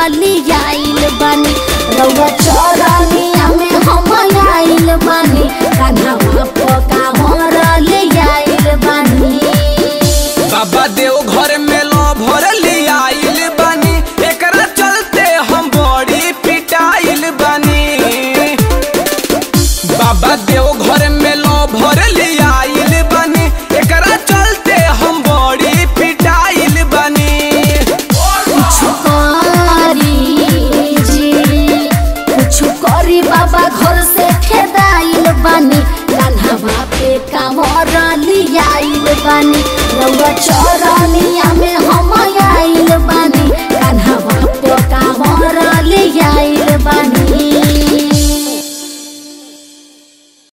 लियाइल बानी रउआ चरनिया में हम आइल बानी कान्हा पकावर लियाइल बानी बाबा देव घर में लो भर लियाइल बानी एकरा चलते हम बड़ी पिटाइल बानी बाबा देव घर में लो भर लियाइल बानी एकरा चलते हम बड़ी पिटाइल बानी कुछु करी जी कुछु करी बाबा घर से खेदाइल बानी कान्हा पे कामर लियाइल बानी रउआ चर